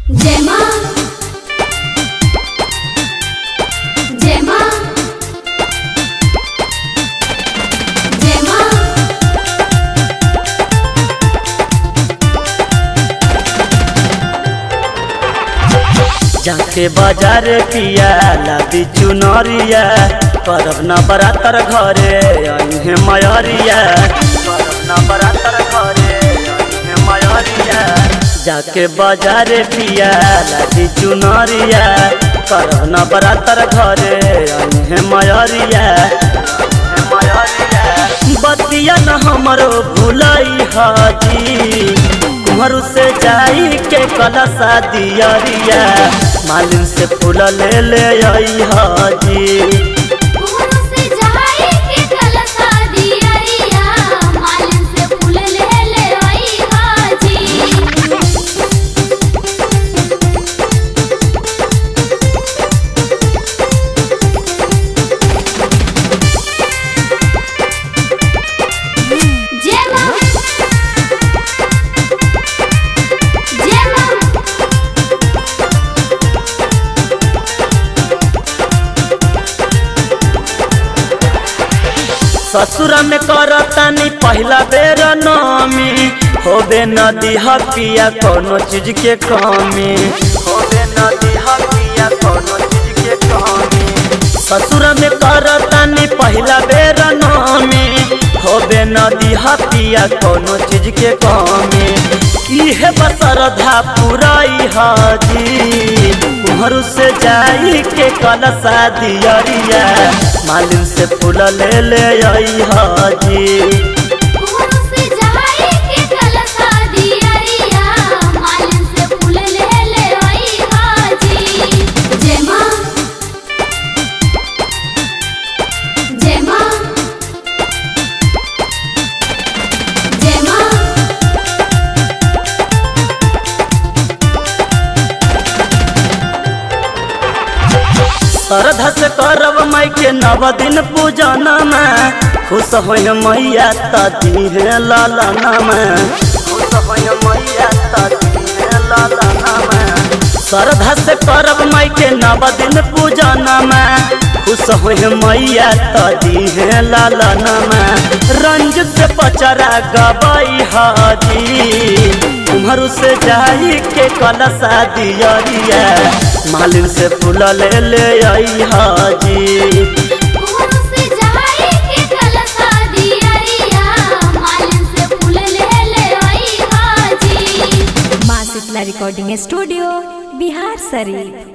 जय माँ जय माँ जय माँ जाके बाजार पिया लादी चुनरिया करब न बरातर घरे अहे मयरिया करब न बरातर घरे अहे मयरिया जाके बाजार पिया लादी चुनरिया करब न बरातर घरे अहे मयरिया अहे मयरिया बतिया न हमरो भूलई हाजी कुम्हरू से जाई के कलसा दियरिया मालिन से फूल ले ले आई हाजी कुहू से जाई के कलसा दियरिया मालिन से फूल ले ले आई हाजी जय माँ जय माँ ससुर में करतानी पहला बेर नामी होबे न दिहा पिया कोनो चीज के कमी होबे न दिहा पिया कोनो चीज के कमी ससुर में करतानी पहला बेर नामी होबे न दिहा पिया कोनो चीज के कमी इहे बसरधा पुराई हाजी कुहरू से जाई के कलसा दियरिया मालिन से फूल ले ले आई हाजी कुहू से जाई के कलसा दियरिया मालिन से फूल ले ले आई हाजी जय माँ जय माँ जय माँ श्रद्धा से करब माई के नव दिन पूजन में खुश होय मैया तदी है लालना में खुश होय मैया तदी है लालना में श्रद्धा से करब माई के नव दिन पूजन में खुश होय मैया तदी है लालना में रंज से पचरा गबाई हाजी तुम्हारू से जाई के कलसा दियरिया मालिन से फूल ले ले आई हाजी कुहू से जाई के कलसा दियरिया मालिन से फूल ले ले आई हाजी माँ शीतला रिकॉर्डिंग स्टूडियो बिहार शरीफ